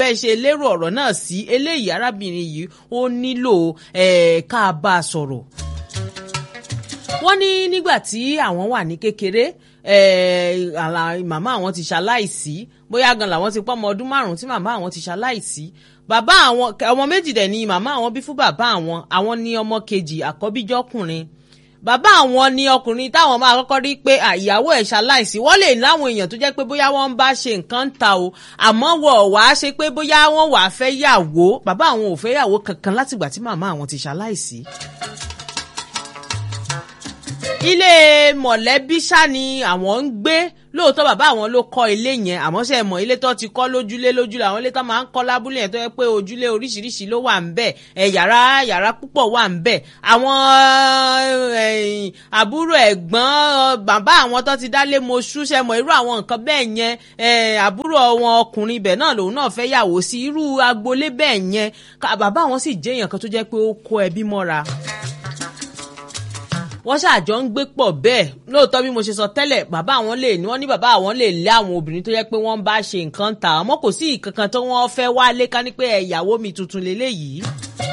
bẹ́ẹ̀ ṣe lérò ọ̀rọ̀ náà sí eléyìí arábìnrin yìí ó nílò ká bá a sọ̀rọ̀ wọ́n ní nígbà tí àwọn wà ní kékeré màmá àwọn ti ṣaláìsí bóyá gan làwọn ti pọ́ ọmọ ọdún márùn-ún tí màmá àwọn ti ṣaláìsí bàbá àwọn ọmọ méjì dẹ̀ ni màmá àwọn bí fún bàbá àwọn àwọn ní ọmọ kejì àkọ́bíjọ́kùnrin bàbá àwọn ni ọkùnrin táwọn máa kọ́kọ́ rí pé àyàwó ẹ̀ ṣaláìsí wọ́n lè láwọn èèyàn tó jẹ́ pé bóyá wọ́n ń bá ṣe nǹkan ń ta o àmọ́ wọ̀ wá ṣe pé bóyá wọ́n wà á fẹ́ yàwó bàbá àwọn ò fẹ́ yàwó kankan látìgbà tí màmá àwọn ti ṣaláìsí ilé mọ̀lẹ́bí ṣá ni àwọn ń gbé lóòótọ́ bàbá àwọn ló kọ́ ilé yẹn àmọ́ ṣe mọ̀ ilé tó ti kọ́ lójúlé lójúlé àwọn ilé tó máa ń kọ́ lábúlé yẹn tó yẹ pé ojúlé oríṣiríṣi ló wà ń bẹ̀ ẹ̀ yàrá yàrá púpọ̀ wà ń bẹ̀ àwọn àbúrò ẹ̀gbọ́n bàbá àwọn tó ti dálé moṣú ṣe mọ̀ irú àwọn nǹkan bẹ́ẹ̀ yẹn àbúrò wọn ọkùnrin ibẹ̀ náà lòun náà fẹ́ yàwó sí irú agboolé bẹ́ẹ̀ yẹn bàbá àwọn sì jẹ́ èèyàn kan tó jẹ́ pé ó kó ẹbí mọ́ra wọ́n ṣàjọ ń gbé pọ̀ bẹ́ẹ̀ lóòótọ́ bí mo ṣe sọ tẹ́lẹ̀ bàbá àwọn lè ní wọ́n ní bàbá àwọn lè lé àwọn obìnrin tó yẹ pé wọ́n bá ṣe nǹkan ta àmọ́ kò sí ìkankan tó wọ́n fẹ́ wálé ká ní pé ẹ̀yàwó mi tuntun lélẹ́yìí.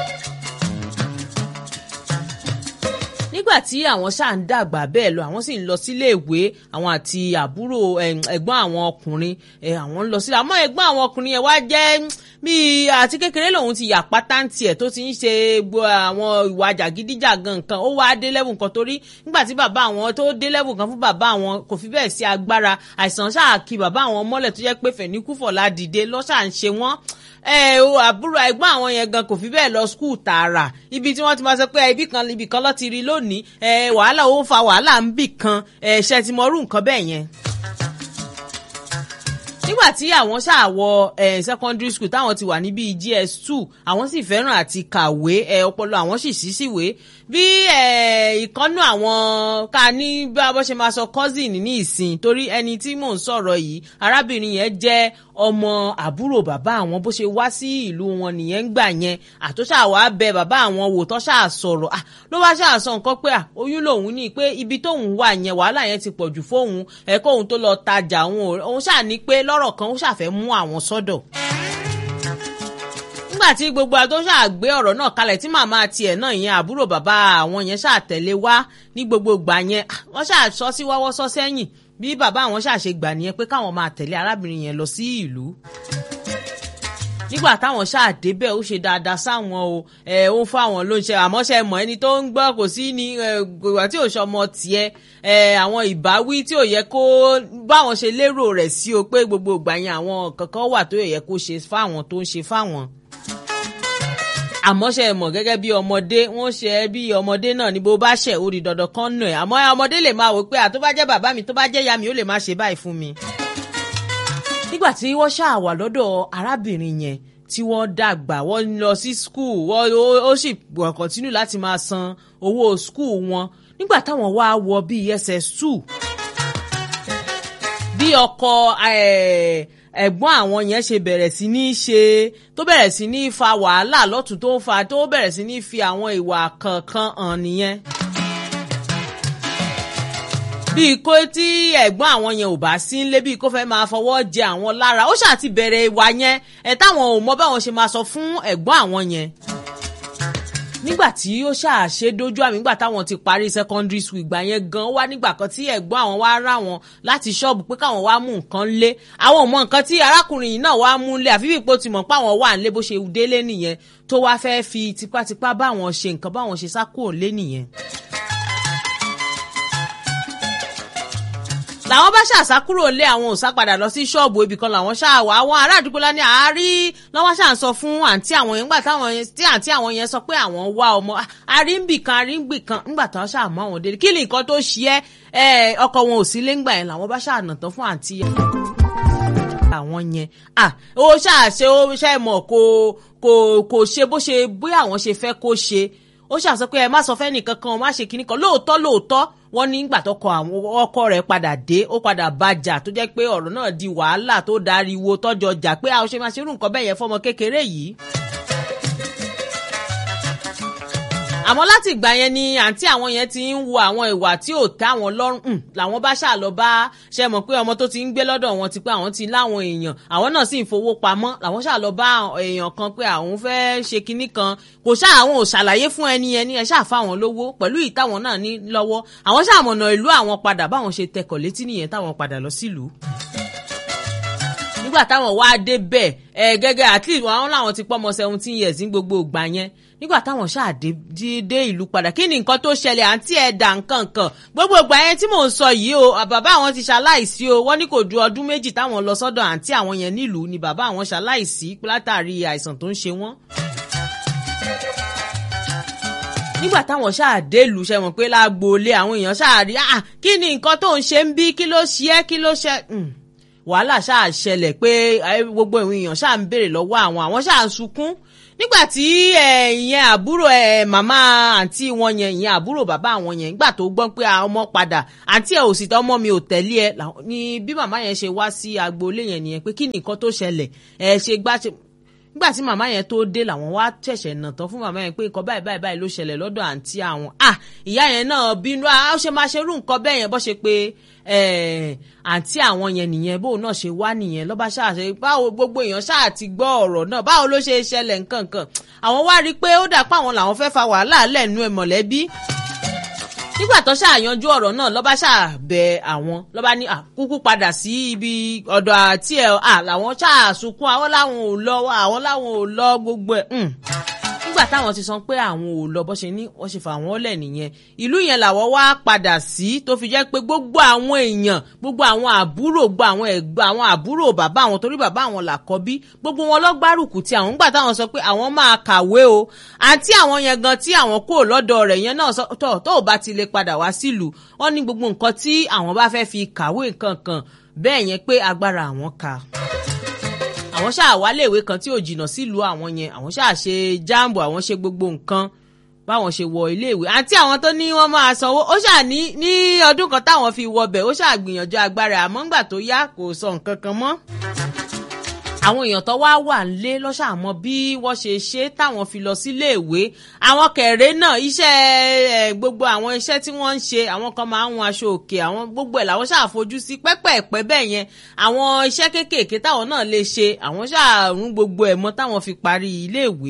nígbà tí àwọn ṣáà ń dàgbà bẹ́ẹ̀ lọ àwọn sì ń lọ sílé ìwé àwọn àti àbúrò ẹ̀gbọ́n àwọn ọkùnrin àwọn ń lọ sílé àmọ́ ẹ̀gbọ́n àwọn ọkùnrin yẹn wá jẹ́ bíi àti kékeré lòun ti yà pátáǹtì ẹ̀ tó ti ń ṣe àwọn ìwà jàgídíjàgan nǹkan ó wáá dé lẹ́wù nǹkan torí nígbà tí bàbá àwọn tó dé lẹ́wù kan fún bàbá àwọn kò fi bẹ́ẹ̀ sí agbára àìsàn ṣáà kí bàbá àwọn mọ́lẹ̀ tó jẹ́ pé fẹ̀níkúfọ̀lá dìde lọ́ṣà ń ṣe wọ́n àbúrò ẹ̀gbọ́n àwọn yẹn gan kò fi bẹ́ẹ̀ lọ skul tààrà ibi tí wọ́n ti máa sọ pé ibì kan ibì kan ló ti rí lónìí wàhálà ó ń fa wàhálà ń bì kan ṣe ti mọ irú nǹkan bẹ́ẹ̀ yẹn nígbà tí àwọn ṣáà wọ secondary school táwọn ti wà ní bíi gs two àwọn sì fẹ́ràn àti kàwé ọpọlọ àwọn sì ṣí síwèé bí ìkànnù àwọn ká ní bí a bọ́ ṣe máa sọ cousin ní ìsìn torí ẹni tí mò ń sọ̀rọ̀ yìí arábìnrin yẹn jẹ́ ọmọ àbúrò bàbá àwọn bó ṣe wá sí ìlú wọn nìyẹn ń gbà yẹn àtúnṣà wàá bẹ bàbá àwọn wò tó ṣáà sọ̀rọ̀ ló wá ṣáà sọ nǹkan pé oyún lòun ní pé ibi tóun wà yẹn wàhálà yẹn ti pọ̀jù fóun ẹ̀kọ́ òun tó lọ tajà òun ṣáà ní pé lọ́rọ̀ kan ó ṣàfẹ́ mú àwọn sọ́dọ̀ nígbà tí gbogbo àtọ́ ṣàgbé ọ̀rọ̀ náà kalẹ̀ tí màmá tiẹ̀ náà yẹn àbúrò bàbá àwọn yẹn ṣàtẹ̀lé wá ní gbogbo ìgbà yẹn wọ́n ṣàṣọ sí wọ́wọ́ sọ sẹ́yìn bí bàbá àwọn ṣàṣe gbà nìyẹn pé káwọn máa tẹ̀lé arábìnrin yẹn lọ sí ìlú nígbà táwọn ṣáà débẹ̀ ó ṣe dáadáa sáwọn o ẹ ó fáwọn ló ń ṣe àmọ́ ṣe mọ̀ ẹni tó ń gbọ́ kò sí ní ìgbà tí ò ṣọmọ tiẹ̀ ẹ àwọn ìbáwí tí ò yẹ kó báwọn ṣe lérò rẹ̀ sí o pé gbogbo ìgbà yẹn àwọn kankan wà tó yẹ kó ṣe fáwọn tó ń ṣe fáwọn àmọ́ ṣe mọ̀ gẹ́gẹ́ bí ọmọdé wọ́n ṣe é bí ọmọdé náà ní bó bá ṣẹ̀ ó di dandan kan nù ẹ̀ àmọ́ ọmọdé lè máa wò pé àtó bá jẹ́ bàbá mi tó bá jẹ́ ìyá mi ó lè má ṣe báyìí fún mi. nígbà tí wọ́n ṣáà wà lọ́dọ̀ arábìnrin yẹn tí wọ́n dàgbà wọ́n lọ sí skul wọ́n ó sì kọ̀ntínú láti máa san owó skul wọn nígbà táwọn wá wọ bíi ss2 bí ọkọ ẹ̀gbọ́n àwọn yẹn ṣe bẹ̀rẹ̀ sí ní ṣe tó bẹ̀rẹ̀ sí ní fa wàhálà lọ́tún tó ń fa tó bẹ̀rẹ̀ sí ní fi àwọn ìwà kankan hàn nìyẹn. bíi kó tí ẹ̀gbọ́n àwọn yẹn ò bá sí nílé bíi kó fẹ́ máa fọwọ́ jẹ àwọn lára ó ṣáà ti bẹ̀rẹ̀ ìwà yẹn ẹ̀ táwọn ò mọ báwọn ṣe máa sọ fún ẹ̀gbọ́n àwọn yẹn nígbà tí ó ṣàṣe dójú àmì nígbà táwọn ti parí secondary school ìgbà yẹn gan wá nígbà kan tí ẹ̀gbọ́n àwọn wá rà wọn láti ṣọ́ọ̀bù pé káwọn wá mú nǹkan lé àwọn ò mọ nǹkan tí arákùnrin yìí náà wá mú lé àfi bí ipò ti mọ̀ pé àwọn wà nílé bó ṣe délé nìyẹn tó wá fẹ́ fi tipátipá báwọn ṣe nǹkan báwọn ṣe sá kúrò lé nìyẹn. làwọn bá ṣàṣàkúrò lé àwọn òòsà padà lọ sí ṣọ́ọ̀bù ibì kan làwọn ṣáà wá àwọn ará àdúgbò lá ní àárí lọ́wọ́ ṣáà ń sọ fún àǹtí àwọn yẹn nígbà táwọn yẹn tí àǹtí àwọn yẹn sọ pé àwọn wá ọmọ àríǹbì kan àríǹbì kan nígbà táwọn ṣáà mọ àwọn délé kí ni nǹkan tó ṣe ẹ́ ọkọ wọn ò sí léngbà yẹn làwọn bá ṣáà nà tán fún àǹtí yẹn àwọn yẹn ah ó ṣáà ṣe ó ṣe mọ̀ kò kò kò ṣe bó ṣe bóyá àwọn ṣe fẹ́ kó ṣe ó ṣàṣọ pé ẹ má sọ fẹ́ nìkan kan má ṣe kinní kan lóòótọ́ lóòótọ́ wọ́n ní ìgbà tọkọ àwọn ọkọ rẹ̀ padà dé ó padà bàjà tó jẹ́ pé ọ̀rọ̀ náà di wàhálà tó dariwo tọ́jọ jà pé àwọn ṣe máa ṣerú nǹkan bẹ́ẹ̀ yẹn fọmọ kékeré yìí. àmọ́ láti ìgbà yẹn ni àǹtí àwọn yẹn ti ń wo àwọn ìwà tí ò tẹ́ àwọn lọ́rùn làwọn bá ṣáà lọ bá ṣe mọ̀ pé ọmọ tó ti ń gbé lọ́dọ̀ wọn ti pé àwọn ti láwọn èèyàn àwọn náà sì ń fowó pamọ́ làwọn ṣáà lọ bá èèyàn kan pé àwọn fẹ́ ṣe kinní kan kò ṣáà àwọn ò ṣàlàyé fún ẹni ẹni ẹ ṣáà fáwọn lówó pẹ̀lú ìtàwọn náà ní lọ́wọ́ àwọn ṣáà mọ̀nà ìlú àwọn padà báwọn ṣe tẹkọ̀ létí nìyẹn táwọn padà lọ sílùú nígbà táwọn wá dé bẹ́ẹ̀ ẹ gẹ́gẹ́ at least àwọn làwọn ti pọ́ ọmọ seventeen years ní gbogbo ìgbà yẹn nígbà táwọn ṣáà dé ìlú padà kí ni nǹkan tó ṣẹlẹ̀ àǹtí ẹ̀dà nǹkan kan gbogbo ìgbà yẹn tí mò ń sọ yìí o bàbá àwọn ti ṣaláìsí o wọ́n ní kò ju ọdún méjì táwọn lọ sọ́dọ̀ àǹtí àwọn yẹn nílùú ni bàbá àwọn ṣaláìsí látàrí àìsàn tó ń ṣe wọ́n nígbà táwọn ṣáà dé ìlú ṣe mọ̀ pé lágboolé àwọn èèyàn ṣáà rí ah kí ni nǹkan tó ń ṣe ń bí kí ló ṣe é kí ló ṣe wàhálà ṣáà ṣẹlẹ̀ pé gbogbo èèyàn ṣáà ń béèrè lọ́wọ́ àwọn àwọn ṣáà ń sunkún nígbà tí ìyẹn àbúrò màmá àǹtí wọn yẹn ìyẹn àbúrò bàbá àwọn yẹn nígbà tó gbọ́ pé ọmọ padà àǹtí ẹ̀ ò sì tọ́ ọmọ mi ò tẹ̀lé ẹ ni bí màmá yẹn ṣe wá sí agboolé yẹn nìyẹn pé kí ni nǹkan tó ṣẹlẹ̀ ẹ ṣe gbá ṣe nígbà tí màmá yẹn tó dé làwọn wá ṣẹ̀ṣẹ̀ nà tán fún màmá yẹn pé nǹkan báyìí báyìí báyìí ló ṣẹlẹ̀ lọ́dọ̀ àǹtí àwọn à ìyá yẹn náà bínú à ó ṣe máa ṣerú nǹkan bẹ́ẹ̀ yẹn bọ́ ṣe pé àǹtí àwọn yẹn nìyẹn bóun náà ṣe wá nìyẹn lọ́ba ṣáà ṣe báwo gbogbo èèyàn ṣáà ti gbọ́ ọ̀rọ̀ náà báwo ló ṣe ṣẹlẹ̀ nǹkan kan àwọn wá rí i pé ó dà pé àwọn làwọn fẹ́ fa wàhálà lẹ́nu ẹ̀ mọ̀lẹ́bí nígbà tó ṣàyanjú ọ̀rọ̀ náà lọ́ba ṣàbẹ àwọn lọ́ba ní kúkú padà sí ibi ọ̀dọ̀ àti ẹ̀ à làwọn ṣàṣùkún àwọn làwọn ò lọ àwọn làwọn ò lọ gbogbo ẹ̀ nígbà táwọn ti sọ pé àwọn ò lọ bó ṣe ní wọ́n ṣe fà wọ́n lẹ̀ nìyẹn ìlú yẹn làwọn wá padà sí tó fi jẹ́ pé gbogbo àwọn èèyàn gbogbo àwọn àbúrò gbogbo àwọn ẹ̀gbọ́n àwọn àbúrò bàbá àwọn torí bàbá àwọn làkọ́bí gbogbo wọn lọ gbárùkù tí àwọn nígbà táwọn sọ pé àwọn máa kàwé o àti àwọn yẹn gan tí àwọn kò lọ́dọ̀ rẹ̀ yẹn náà tó tó ò bá ti lè padà wá sílùú wọ́n ní gbogbo nǹkan tí àwọn bá fẹ́ fi kàwé nǹkan kan bẹ́ẹ̀ yẹn pé agbára àwọn ka àwọn ṣáà wálé ìwé kan tí ò jìnnà sílùú àwọn yẹn àwọn ṣáà ṣe jáàmbù àwọn ṣe gbogbo nǹkan báwọn ṣe wọ iléèwé àti àwọn tó ní wọ́n máa sanwó ó ṣáà ní ní ọdún kan táwọn fi wọbẹ̀ ó ṣáà gbìyànjú agbára àmọ́ ńgbà tó yá kò sọ nǹkan kan mọ́ àwọn èèyàn tó wá wà nílé lọ́sàmọ́ bí wọ́n ṣe ṣe táwọn fi lọ sílé ìwé àwọn kẹ̀rẹ́ náà iṣẹ́ gbogbo àwọn iṣẹ́ tí wọ́n ń ṣe àwọn kan máa ń hun aṣọ òkè àwọn gbogbo ẹ̀ làwọn ṣàfojú sí pẹ́pẹ́ẹ̀pẹ́ bẹ́ẹ̀ yẹn àwọn iṣẹ́ kéékèèké táwọn náà lè ṣe àwọn ṣàrún gbogbo ẹ̀ mọ́ táwọn fi parí ilé ìwé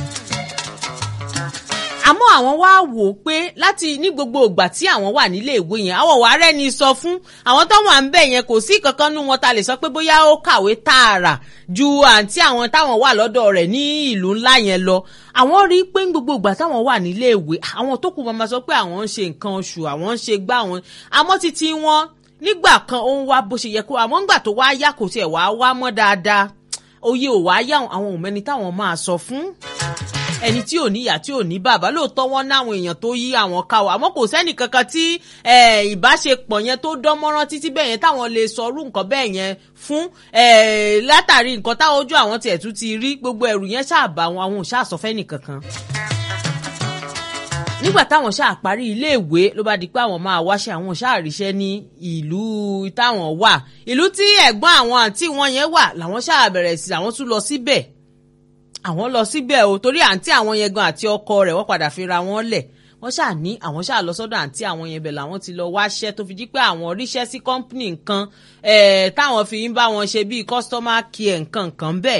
àmọ́ àwọn wá wò ó pé láti ní gbogbo ìgbà tí àwọn wà nílé ìwé yẹn àwọn wàá rẹ́ni sọ fún àwọn tó wà ń bẹ̀ yẹn kò sí kankan nú wọn ta lè sọ pé bóyá ó kàwé tààrà ju àǹtí àwọn táwọn wà lọ́dọ̀ rẹ̀ ní ìlú ńlá yẹn lọ àwọn rí i pé ní gbogbo ìgbà táwọn wà nílé ìwé àwọn tó kù máa sọ pé àwọn ń ṣe nǹkan oṣù àwọn ń ṣe gbá wọn àmọ́ títí wọn nígbà kan ó ń wá bó ṣe yẹ kó àmọ́ ńgbà tó wá yá kò tiẹ̀ wá wá mọ́ dáadáa òye ò wá yá àwọn òmẹ́ni táwọn máa sọ fún ẹni tí ò níyà tí ò ní bàbá lóòótọ́ wọn náwọn èèyàn tó yí àwọn káwọ́ àmọ́ kò sẹ́nì kankan tí ìbáṣepọ̀ yẹn tó dán mọ́rán títí bẹ́ẹ̀ yẹn táwọn lè sọrú nǹkan bẹ́ẹ̀ yẹn fún látàrí nǹkan táwọn ojú àwọn tiẹ̀ tún ti rí gbogbo ẹrù yẹn ṣàbà wọn àwọn ò ṣàsọfẹ́ nìkankan nígbà táwọn ṣáà parí iléèwé ló bá di pé àwọn máa wáṣẹ́ àwọn ṣáà ríṣẹ́ ní ìlú táwọn wà ìlú tí ẹ̀gbọ́n àwọn àǹtí wọn yẹn wà làwọn ṣáà bẹ̀rẹ̀ sí àwọn tún lọ síbẹ̀ àwọn lọ síbẹ̀ o torí àǹtí àwọn yẹn gan àti ọkọ rẹ̀ wọ́n padà fi ra wọn lẹ̀ wọ́n ṣáà ní àwọn ṣáà lọ sọ́dọ̀ àǹtí àwọn yẹn bẹ̀ làwọn ti lọ wáṣẹ́ tó fi jí pé àwọn ríṣẹ́ sí kọ́ńpìnì nǹkan táwọn fi ń bá wọn ṣe bíi customer care nǹkan nǹkan bẹ́ẹ̀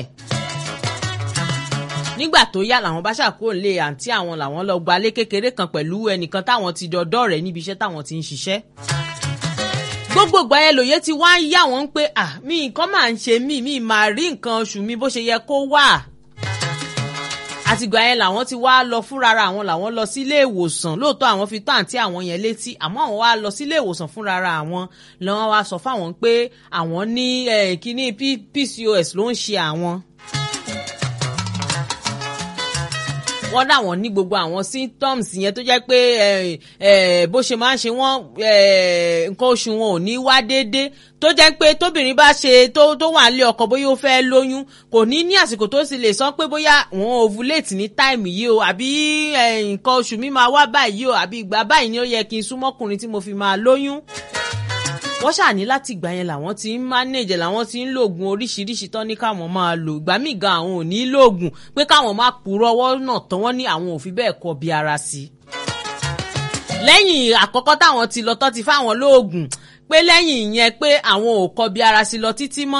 nígbà tó yá làwọn bá ṣàkóò lé àǹtí àwọn làwọn lọ gbalé kékeré kan pẹ̀lú ẹnìkan táwọn ti dọdọ́ rẹ̀ níbi iṣẹ́ táwọn ti ń ṣiṣẹ́ gbogbo ìgbà yẹn lòye ti wá ń yá wọn pé à mí nǹkan máa ń ṣe mí mi máa rí nǹkan oṣù mi bó ṣe yẹ kó wà àtìgbà yẹn làwọn ti wá lọ fúnra àwọn làwọn lọ sílé ìwòsàn lóòótọ́ àwọn fi tó àǹtí àwọn yẹn létí àmọ́ àwọn wá lọ sílé ìwòsàn fúnra àwọn lọ́wọ́ wá sọ fáwọn pé àwọn ní kíní PCOS ló ń ṣe àwọn. wọ́n dáwọn ní gbogbo àwọn symptoms yẹn tó jẹ́ pé bó ṣe máa ń ṣe wọ́n nǹkan oṣù wọn ò ní wá déédéé tó jẹ́ pé tóbìnrin bá ṣe tó tó wà nílé ọkọ bóyá ó fẹ́ lóyún kò ní ní àsìkò tó sì lè sọ pé bóyá wọn ovulate ní táìmù yìí o àbí nǹkan oṣù mi máa wá báyìí o àbí ìgbà báyìí ni ó yẹ kí n súnmọ́kùnrin tí mo fi máa lóyún wọ́n ṣàní láti ìgbà yẹn làwọn ti ń manage làwọn ti ń lògùn oríṣiríṣi tán ní káwọn máa lò ìgbà míì gan àwọn ò ní lògùn pé káwọn má purọ́ ọwọ́ náà tán wọ́n ní àwọn ò fi bẹ́ẹ̀ kọ bí ara sí i. lẹ́yìn àkọ́kọ́ táwọn ti lọ tán ti fáwọn lóògùn pé lẹ́yìn ìyẹn pé àwọn ò kọ bí ara sí lọ títí mọ́.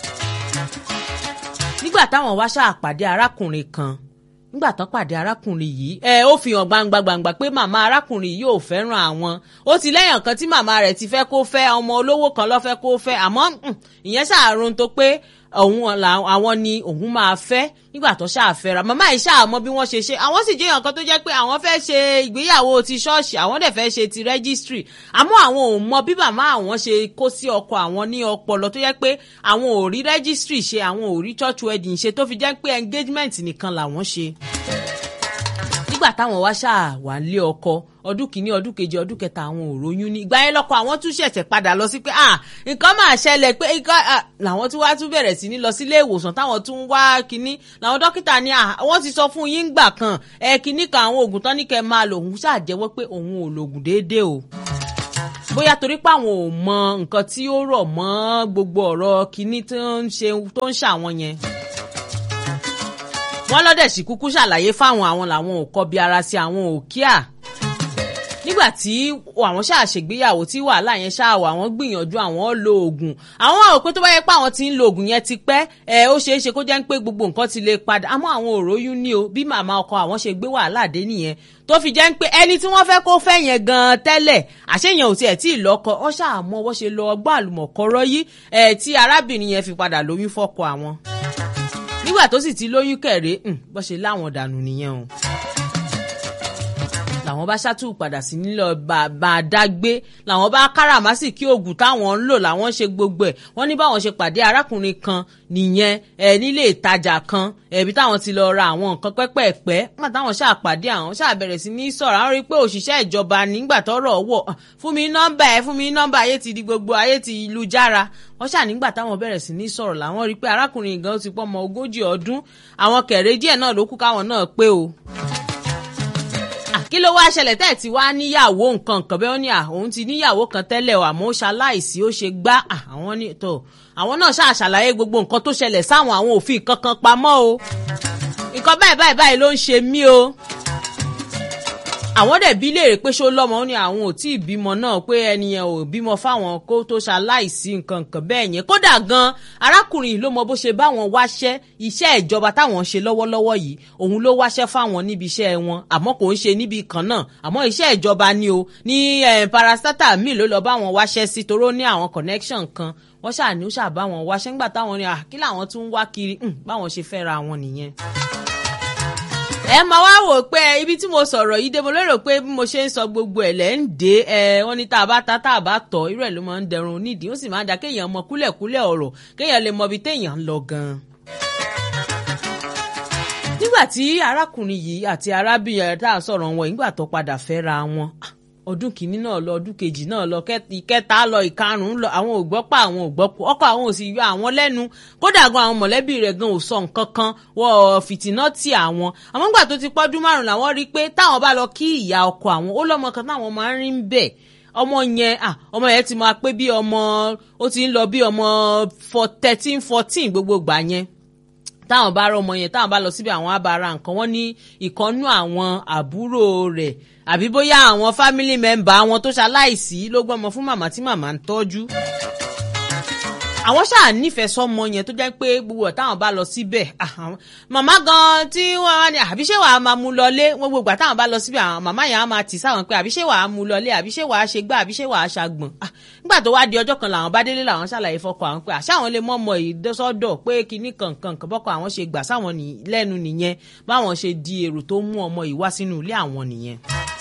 nígbà táwọn wá ṣáà pàdé arákùnrin kan nígbà tán pàdé arákùnrin yìí ẹ ó fi hàn gbangba gbangba pé màmá arákùnrin yìí ò fẹ́ràn àwọn ó ti lẹ́yìn kan tí màmá rẹ̀ ti fẹ́ kó fẹ́ ọmọ olówó kan ló fẹ́ kó fẹ́ àmọ́ ìyẹn ṣàrùn tó pé òun àwọn ni òun máa fẹ́ nígbà tó ṣàfẹ́ra màmá yìí ṣàmọ́ bí wọ́n ṣe ṣe àwọn sì jẹ́ èèyàn kan tó jẹ́ pé àwọn fẹ́ ṣe ìgbéyàwó ti ṣọ́ọ̀ṣì àwọn dẹ̀ fẹ́ ṣe ti rẹ́gísítírì àmọ́ àwọn ò mọ bí màmá àwọn ṣe kó sí ọkọ àwọn ní ọpọlọ tó jẹ́ pé àwọn ò rí rẹ́gísítírì ṣe àwọn ò rí church wedding ṣe tó fi jẹ́ pé engagement nìkan làwọn ṣe nígbà táwọn wá ṣáà wà lé ọkọ ọdún kìíní ọdún kejì ọdún kẹta àwọn ò róyún ní ìgbà yẹn lọkọ àwọn tún ṣẹ̀ṣẹ̀ padà lọ sí pé ah nǹkan máa ṣẹlẹ̀ pé nǹkan làwọn tún wá tún bẹ̀rẹ̀ sí ní lọ sílé ìwòsàn táwọn tún wá kínní làwọn dókítà ní ah wọ́n ti sọ fún yín gbà kan ẹ kínní kan àwọn oògùn tán ní kẹ́ máa lò òun ṣàjẹ́wọ́ pé òun ò lògùn déédéé o bóyá torí pé àwọn ò mọ nǹkan tí ó rọ̀ mọ́ gbogbo ọ̀rọ̀ kínní tó ń ṣe tó ń ṣàwọn yẹn wọ́n lọ́dẹ̀ sì kúkú ṣàlàyé fáwọn àwọn làwọn ò kọbi ara sí àwọn ò kíà nígbà tí àwọn ṣáà ṣègbéyàwó tí wàhálà yẹn ṣáà wà wọ́n gbìyànjú àwọn lo oògùn àwọn àwọn pé tó bá yẹ pé àwọn ti ń lo oògùn yẹn ti pẹ́ ẹ ó ṣeé ṣe kó jẹ́ pé gbogbo nǹkan ti lè padà àmọ́ àwọn ò róyún ní o bí màmá ọkọ àwọn ṣe gbé wàhálà dé nìyẹn tó fi jẹ́ pé ẹni tí wọ́n fẹ́ kó fẹ́ yẹn gan-an tẹ́lẹ̀ àṣeyàn ò tiẹ̀ tí ì lọ́kọ ọ ṣáà mọ wọ́n ṣe lọ ọgbọ́n àlùmọ̀kọ́rọ́ yìí ẹ̀ tí arábìnrin yẹn fi padà lóyún fọ́kọ àwọn nígbà tó sì ti lóyún kẹ̀rẹ́ bó ṣe láwọn dànù nìyẹn o làwọn bá ṣàtúù padà sí nílò bàbá dágbé làwọn bá káràmásì kí oògùn táwọn ń lò làwọn ṣe gbogbo ẹ̀ wọ́n ní báwọn ṣe pàdé arákùnrin kan nìyẹn ẹ nílé ìtajà kan ẹbí táwọn ti lọ ra àwọn nǹkan pẹ́pẹ́ẹ̀pẹ́ nígbà táwọn ṣáà pàdé àwọn ṣáà bẹ̀rẹ̀ sí ní sọ̀rọ̀ àwọn rí i pé òṣìṣẹ́ ìjọba nígbà tọ́rọ̀ wọ̀ fún mi nọ́mbà ẹ fún mi nọ́mbà ayé ti di gbogbo ayé ti lu jára wọ́n ṣáà nígbà táwọn bẹ̀rẹ̀ sí ní sọ̀rọ̀ làwọn rí i pé arákùnrin gan ti pọ́ ọmọ ogójì ọdún àwọn kẹ̀rẹ́ díẹ̀ náà ló kù káwọn náà pé o kí ló wáá ṣẹlẹ̀ tẹ́ ẹ̀ ti wá níyàwó nǹkan nǹkan bẹ́ẹ̀ ó ní òun ti níyàwó kan tẹ́lẹ̀ o àmọ́ ó ṣaláìsí ó ṣe gbá àwọn ní tó àwọn náà ṣáà ṣàlàyé gbogbo nǹkan tó ṣẹlẹ̀ sáwọn àwọn òfin kankan pamọ́ o nǹkan báyìí báyìí báyìí ló ń ṣe mí o àwọn dẹ̀ bí léèrè pé ṣó lọ́mọ ó ní àwọn ò tí ì bímọ náà pé ẹni yẹn ò bímọ fáwọn kó tó ṣaláìsí nǹkan nǹkan bẹ́ẹ̀ yẹn kódà gan arákùnrin yìí ló mọ bó ṣe báwọn wáṣẹ́ iṣẹ́ ìjọba táwọn ń ṣe lọ́wọ́lọ́wọ́ yìí òun ló wáṣẹ́ fáwọn níbi iṣẹ́ wọn àmọ́ kò ń ṣe níbi kan náà àmọ́ iṣẹ́ ìjọba ni o ní parastata míì ló lọ báwọn wáṣẹ́ sí toró ní àwọn connection kan wọ́n ṣàní ó ṣàbá wọn wáṣẹ́ ńgbà táwọn ní kí làwọn tún wá kiri báwọn ṣe fẹ́ ra wọn nìyẹn ẹ máa wá wò pé ibi tí mo sọ̀rọ̀ yìí dé mo lérò pé bí mo ṣe ń sọ gbogbo ẹ̀ lẹ́ ń dé ẹ wọ́n ní tá a bá ta tá a bá tọ̀ irú ẹ̀ ló máa ń dẹrùn onídìí ó sì máa ń da kéèyàn mọ kúlẹ̀kúlẹ̀ ọ̀rọ̀ kéèyàn lè mọ ibi téèyàn ń lọ gan-an. nígbà tí arákùnrin yìí àti arábìnrin tá a sọ̀rọ̀ wọn ìgbà tó padà fẹ́ ra wọn ọdún kìíní náà lọ ọdún kejì náà lọ ìkẹta lọ ìkarùnún lọ àwọn ò gbọ́ pa àwọn ò gbọ́ pọ̀ ọkọ àwọn ò sì yọ àwọn lẹ́nu kódà gan àwọn mọ̀lẹ́bí rẹ̀ gan ò sọ nǹkan kan wọ fìtínà tí àwọn àmọ́ nígbà tó ti pọ́dún márùn làwọn rí i pé táwọn bá lọ kí ìyá ọkọ àwọn ó lọ́mọ kan táwọn máa ń rí ń bẹ̀ ọmọ yẹn ọmọ yẹn ti máa pé bí ọmọ ó ti ń lọ bí ọmọ thirteen fourteen gbogbo gbà yẹn táwọn bá rọ ọmọ yẹn táwọn bá lọ síbi àwọn abara nǹkan wọn ní ìkànnú àwọn àbúrò rẹ̀ àbí bóyá àwọn family member àwọn tó ṣaláìsí ló gbọ́mọ fún màmá tí màmá ń tọ́jú àwọn ṣáà nífẹ̀ẹ́ sọ́mọ yẹn tó jẹ́ pé gbogbo táwọn bá lọ síbẹ̀ màmá gan tí wọ́n wá ní àbíṣe wàá máa mú lọlé wọ́n gbogbo táwọn bá lọ síbẹ̀ àwọn màmá yẹn á máa tì sáwọn pé àbíṣe wàá mú lọlé àbíṣe wàá ṣe gbá àbíṣe wàá ṣàgbọ̀n nígbà tó wá di ọjọ́ kan làwọn bá délé làwọn ṣàlàyé fọkọ àwọn pé àṣà àwọn lè mọ ọmọ ìdọ́sọ́dọ̀ pé kinní kankan kan bọ́kọ àwọn ṣe gbà sáwọn lẹ́nu nìyẹn báwọn ṣe di èrò tó mú ọmọ yìí wá sínú ilé àwọn nìyẹn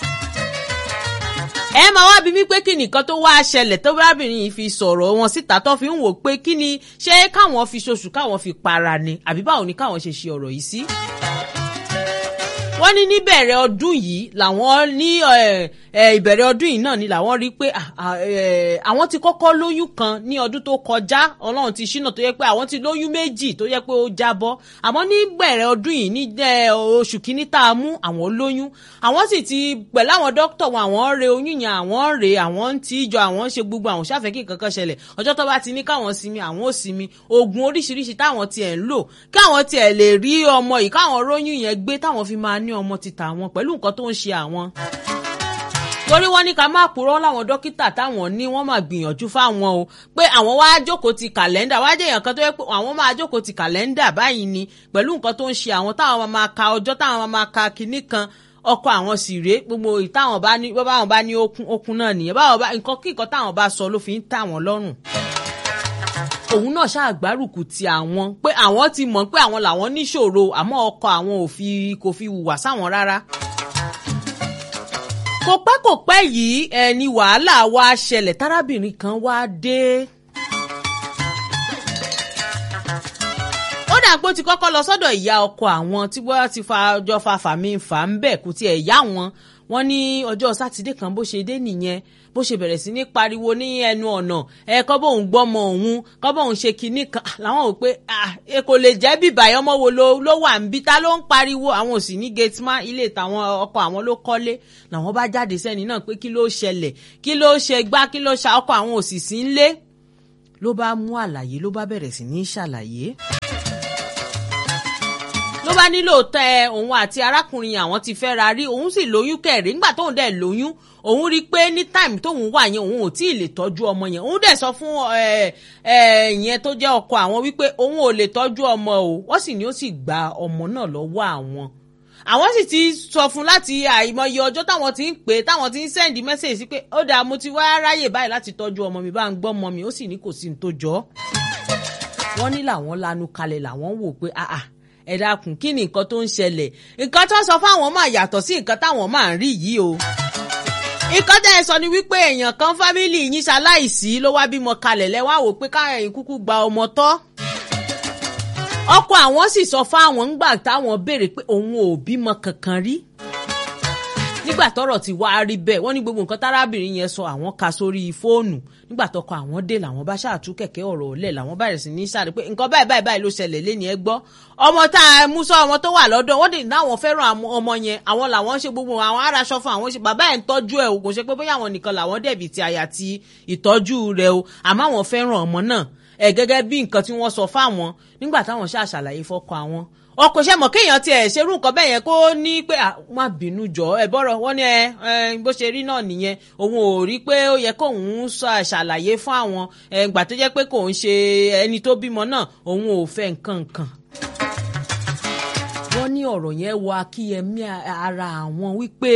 ẹ máa wá bí mi pé kí nìkan tó wá ṣẹlẹ̀ tó bábìnrin yìí fi sọ̀rọ̀ wọn síta tó fi ń wò pé kí ni ṣé káwọn fi ṣoṣù káwọn fi para ni àbí báwo ni káwọn ṣe ṣe ọ̀rọ̀ yìí sí. wọ́n ní níbẹ̀rẹ̀ ọdún yìí làwọn ní ìbẹ̀rẹ̀ ọdún yìí náà ni làwọn rí pé àwọn ti kọ́kọ́ lóyún kan ní ọdún tó kọjá ọlọ́run ti ṣínà tó yẹ pé àwọn ti lóyún méjì tó yẹ pé ó jábọ́ àmọ́ ní bẹ̀rẹ̀ ọdún yìí ní oṣù kínní tá a mú àwọn lóyún àwọn sì ti pẹ̀lú àwọn dókítà wọn àwọn re oyún yẹn àwọn rè àwọn ń tí jọ àwọn ń ṣe gbogbo àwọn ṣàfẹ́ kí nǹkan kan ṣẹlẹ̀ ọjọ́ tó bá ti ní káwọn sinmi àwọn ò sinmi oògùn oríṣiríṣi táwọn tiẹ̀ ń lò káwọn tiẹ̀ lè rí ọmọ yìí káwọn róyún yẹn gbé táwọn fi máa ní ọmọ títà wọn pẹ̀lú nǹkan tó ń ṣe àwọn torí wọ́n ní ká má purọ́ láwọn dókítà táwọn ní wọ́n máa gbìyànjú fáwọn o pé àwọn wá jókòó ti kàlẹ́ndà wá jẹ́ èèyàn kan tó yẹ pé àwọn máa jókòó ti kàlẹ́ndà báyìí ni pẹ̀lú nǹkan tó ń ṣe àwọn táwọn máa ka ọjọ́ táwọn máa ka kinní kan ọkọ àwọn sì rèé gbogbo ìtàwọn bá ní báwọn bá ní okun okun náà nìyẹn báwọn bá nǹkan kí nǹkan táwọn bá sọ ló fi ń tà wọ́n lọ́rùn òun náà ṣàgbárùkù ti àwọn pé àwọn ti mọ̀ pé àwọn làwọn níṣòro àmọ́ ọkọ àwọn ò fi kò fi hùwà sáwọn rárá kò pẹ́ kò pẹ́ yìí ẹni wàhálà wá ṣẹlẹ̀ tárábìnrin kan wá dé. ó dà pé ó ti kọ́kọ́ lọ sọ́dọ̀ ìyá ọkọ àwọn tí wọ́n ti fa ọjọ́ fa fàmí fà ń bẹ̀ kú tiẹ̀ yá wọn wọ́n ní ọjọ́ sátidé kan bó ṣe dé nìyẹn bó ṣe bẹ̀rẹ̀ sí ní pariwo ní ẹnu ọ̀nà ẹ kọ́ bóun gbọ́mọ òun kọ́ bóun ṣe kinní kan làwọn ò pé ẹ kò lè jẹ́ bíbà ọmọ wo ló wà ń bí ta ló ń pariwo àwọn ò sì ní gate man ilé tàwọn ọkọ àwọn ló kọ́lé làwọn bá jáde sẹ́ni náà pé kí ló ṣẹlẹ̀ kí ló ṣe gbá kí ló ṣa ọkọ àwọn ò sì sí ń lé ló bá mú àlàyé ló bá bẹ̀rẹ̀ sí ní ṣàlàyé ló bá nílò tẹ òun àti arákùnrin àwọn ti fẹ́ ra rí òun sì lóyún kẹrin nígbà tóun dẹ̀ lóyún òun rí i pé ní táìmù tóun wà yẹn òun ò tí ì lè tọ́jú ọmọ yẹn òun dẹ̀ sọ fún ìyẹn tó jẹ́ ọkọ àwọn wípé òun ò lè tọ́jú ọmọ o wọ́n sì ní ó sì gba ọmọ náà lọ́wọ́ àwọn àwọn sì ti sọ fún láti àìmọye ọjọ́ táwọn ti ń pè é táwọn ti ń sẹ́ndí mẹ́sẹ̀jì sí pé ó dáa mo ti wá ráyè báyìí láti tọ́jú ọmọ mi bá ń gbọ́ ọmọ mi ó sì ní kò sí ní tó jọ wọ́n ní làwọn lanu kalẹ̀ làwọn wò pé ah ah ẹ dákun kí ni nǹkan tó ń ṣẹlẹ̀ nǹkan tó sọ fáwọn máa yàtọ̀ sí nǹkan táwọn máa ń rí yìí o. nǹkan tẹ́ ẹ sọ ni wípé èèyàn kan fámìlì yín ṣaláìsí ló wá bímọ kalẹ̀ lẹ́wọ́ àwò pé káyọ̀ kúkú gba ọmọ tọ́. ọkọ àwọn sì sọ fáwọn ńgbà táwọn béèrè pé òun ò bímọ kankan rí nígbà tọ́rọ̀ ti wá rí bẹ́ẹ̀ wọ́n ní gbogbo nǹkan tárábìnrin yẹn sọ àwọn ka sórí fóònù nígbà tọkọ àwọn dé làwọn bá ṣàtú kẹ̀kẹ́ ọ̀rọ̀ ọ̀lẹ̀ làwọn bẹ̀rẹ̀ sí ní sáré pé nǹkan báyìí báyìí báyìí ló ṣẹlẹ̀ lé ní ẹ gbọ́ ọmọ tá a mú sọ ọmọ tó wà lọ́dọ̀ wọ́n dì náwọn fẹ́ràn ọmọ yẹn àwọn làwọn ṣe gbogbo àwọn aráṣọ fún àwọn ṣe bàbá ẹ̀ ń tọ́jú ẹ̀ o kò ṣe pé bóyá àwọn nìkan làwọn dẹ̀bi ti àyà ti ìtọ́jú rẹ̀ o àmọ́ àwọn fẹ́ràn ọmọ náà ẹ̀ gẹ́gẹ́ bí nǹkan tí wọ́n sọ fáwọn nígbà táwọn ṣàṣàlàyé fọ́kọ àwọn ọkọ ṣe mọ kéèyàn tiẹ̀ ṣerú nǹkan bẹ́ẹ̀ yẹn kó ní pé má bínú jọ ẹ bọ́rọ̀ wọ́n ní ẹ bó ṣe rí náà nìyẹn òun ò rí pé ó yẹ kóun ṣàlàyé fún àwọn ìgbà tó jẹ́ pé kò ń ṣe ẹni tó bímọ náà òun ò fẹ́ nǹkan kan. wọ́n ní ọ̀rọ̀ yẹn wọ akíyẹmí ara àwọn wípé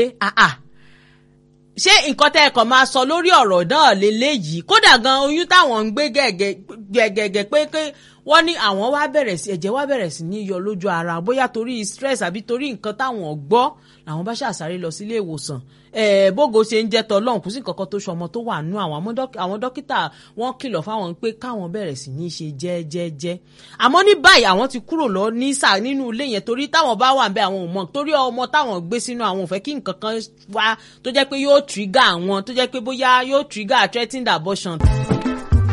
ṣé nǹkan tẹ́ ẹ kàn máa sọ lórí ọ̀rọ̀ náà lélẹ́yìí kódà gan oyún táwọn ń gbé gẹ̀gẹ̀gẹ̀ pé wọ́n ní àwọn wá bẹ̀rẹ̀ sí ẹ̀jẹ̀ wá bẹ̀rẹ̀ sí ní yọ lójú ara bóyá torí stress àbí torí nǹkan táwọn gbọ́ làwọn bá ṣàṣàrè lọ sílé ìwòsàn bógo ṣe ń jẹ́ tọ́lọ́hún kò sí nǹkan kan tó ṣọmọ tó wà nú àwọn àwọn dókítà wọ́n kìlọ̀ fáwọn pé káwọn bẹ̀rẹ̀ sí ní ṣe jẹ́jẹ́jẹ́ àmọ́ ní báyìí àwọn ti kúrò lọ ní sà nínú ilé yẹn torí táwọn bá wà bẹ́ẹ̀ àwọn ò mọ̀ torí ọmọ táwọn gbé sínú àwọn ò fẹ́ kí nǹkan kan wá tó jẹ́ pé yóò trigger àwọn tó jẹ́ pé bóyá yóò trigger threatened abortion